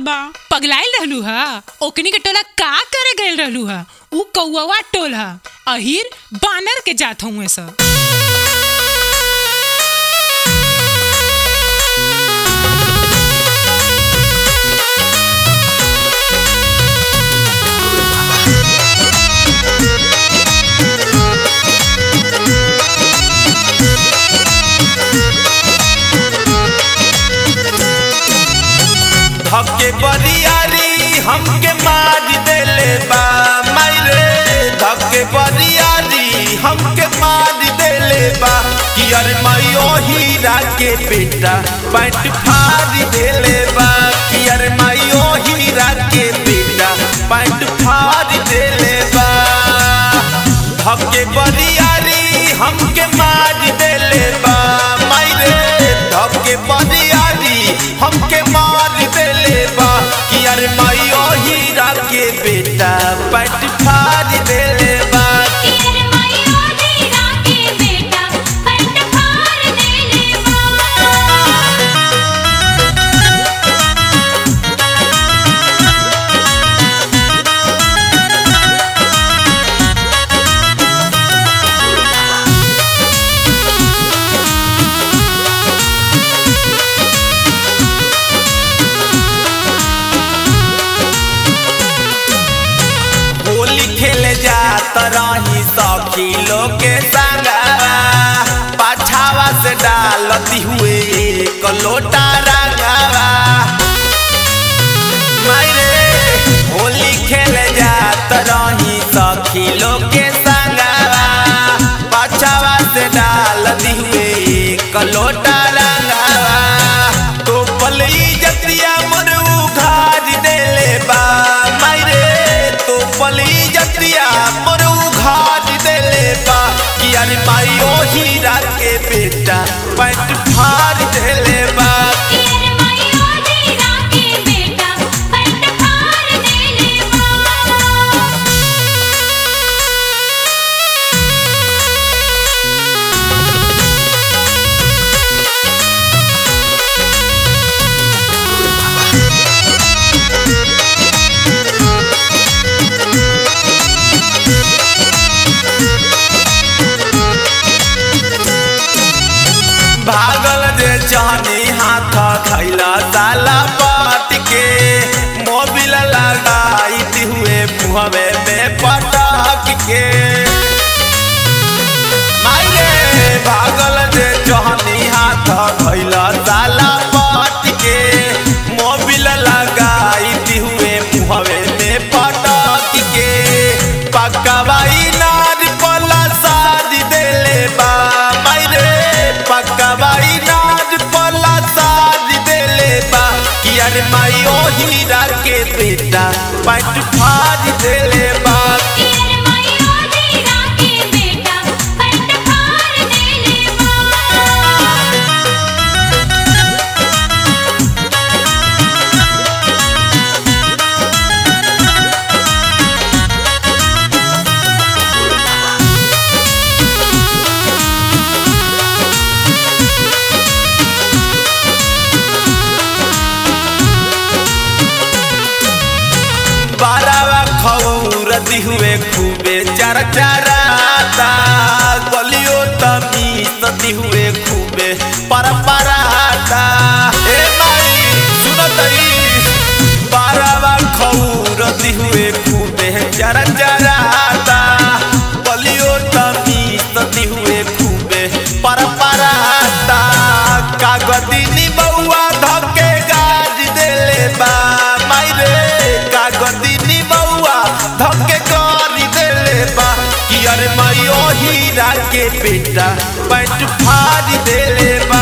बा पगलाइल रहलू हा ओकनी के टोला का करे गइल रहलू हा ऊ कौआ टोल हा अहिर बानर के जात हुए सब धके बरियारी हमके मार देले बा मायरे धके बरियारी हमके मार देले बा कि अरे मायो हीरा के बेटा पैंट फाड़ देले बा कि अरे मायो हीरा के बेटा पैंट फाड़ देले बा धके बरियारी हमके मार देले बा मायरे धके बरियारी हमके मार देले बा कि अरे मायो हीरा के बेटा पैंट फाड़ देले बा तेरे मायो हीरा के बेटा पैंट फाड़ देले बा होली खेले जात रही सखी लोग के संगवा पाछावा से डालती हुए एक लोटा रंगवा मायरे होली खेले जात रही सखी लोग के संगवा पाछावा से डालती हुए एक लोटा रंगवा तो पलई जतिया मोर उघार देले बा मायरे तो पलई जतिया मोर उघार देले बा कि अरे मायो हीरा के बेटा पैंट फाड़ देले बा तेरे मायो हीरा के बेटा पैंट फाड़ देले बा भागल जे जानी हाथ खैला ताला पाट के मोबिल लगाई हुए मुहवे में पटक के मायरे भागल जे जानी हाथ खैला ताला पाट के मोबिल लगाई हुए मुहवे में पटक के पकवाई नार पला शादी देले बा मायरे पकवाई नार पला शादी देले बा कि अरे मायो हीरा के बेटा पैंट फाड़ देले बा तेरे मायो हीरा के बेटा पैंट फाड़ देले बा बारावा खौरती हुए खूबे चर चराता गलियो तमीसती हुए खूबे पर पराता ए माई सुनतई बारावा खौरती हुए खूबे चर चराता गलियो तमीसती हुए खूबे पर पराता कागदिनी बउआ धके गाज देले बा मायरे कागदिनी बउआ धके गारी देले बा कि अरे मायो हीरा के बेटा पैंट फाड़ देले बा